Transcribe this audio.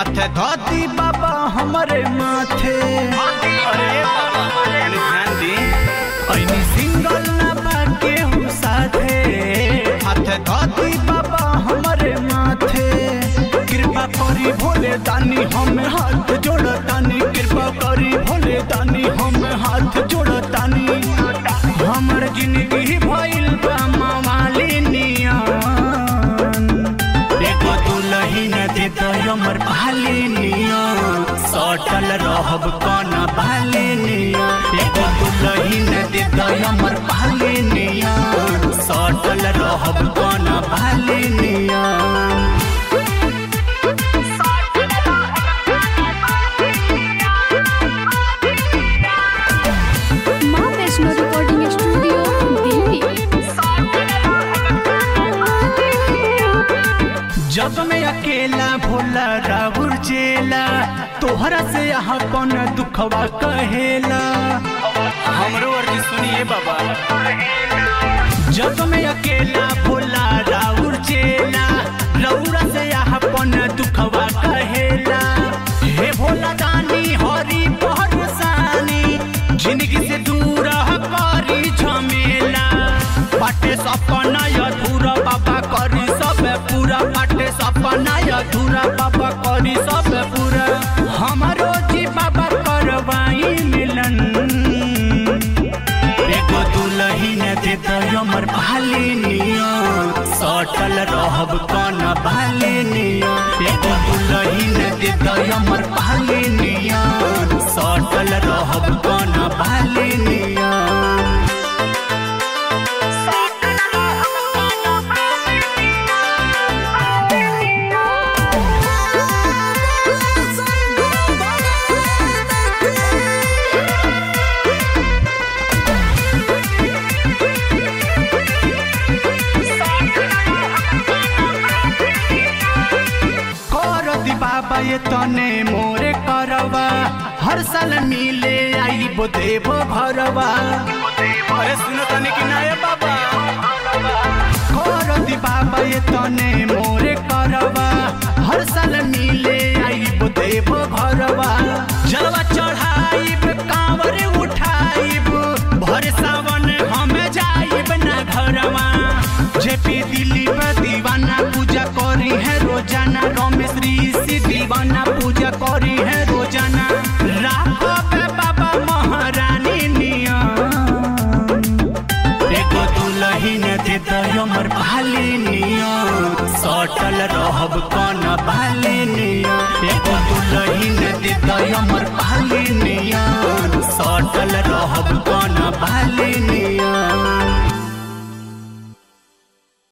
हाथ धोती बाबा हमरे माथे अरे बाबा तनी ध्यान दी ऐनी सिंगल ना बाके हम साथे हाथ धोती बाबा हमरे माथे कृपा करी भोले दानी हम हाथ जोड़तानी कृपा करी भोले दानी हम हाथ जोड़तानी हमर जिंदगी भइल बा मावाली नियन देखो दुलही न दे तो हमर भाली नियन सटल रहब कन भाली नियन देखो दुलही न दे तो हमर भाली नियन सटल रहब कन भाली नियन माँ वैष्णो रिकॉर्डिंग स्टूडियो दिल्ली जग में अकेला भोला राहुल चेला तोहरा से अपन दुखवा कहेला हमरो अर्जी सुनिए बाबा जग में अकेला भोला राउर चेला रौरा से अपन दुखवा कहेला हे भोला दानी हरी पहरसानी जिंदगी से दूर करी झमेला पाटे सपना अधूरा बाबा करी सब पूरा पाटे सपना अधूरा बाबा करी सब पूरा हमारो जी बाबा करवाई मिलन एगो दुलही न दे तो हमर भाली नियन सटल रहब कन भाली नियन एगो दुलही न दे तो हमर भाली नियन सटल रहब कन भाली नियन कर दी बाबा ये तने मोरे करवा हर साल मिले आई बो देव भरवा अरे सुनो तनी कि ना ये बाबा कर दी बाबा ये तने मोरे करवा हर साल मिले आई बो देव भरवा जलवा चढ़ाइब कांवर उठाइब भर सावन हम जाइब ना घरवा जेपी दिल्ली पर दीवाना पूजा करी है रोजाना रमेश ऋषि दीवाना पूजा करी है रोजाना राघव बाबा महारानी नियम देखो दुलही न दे तो हमर भाली नियन सटल रहब कन भाली नियन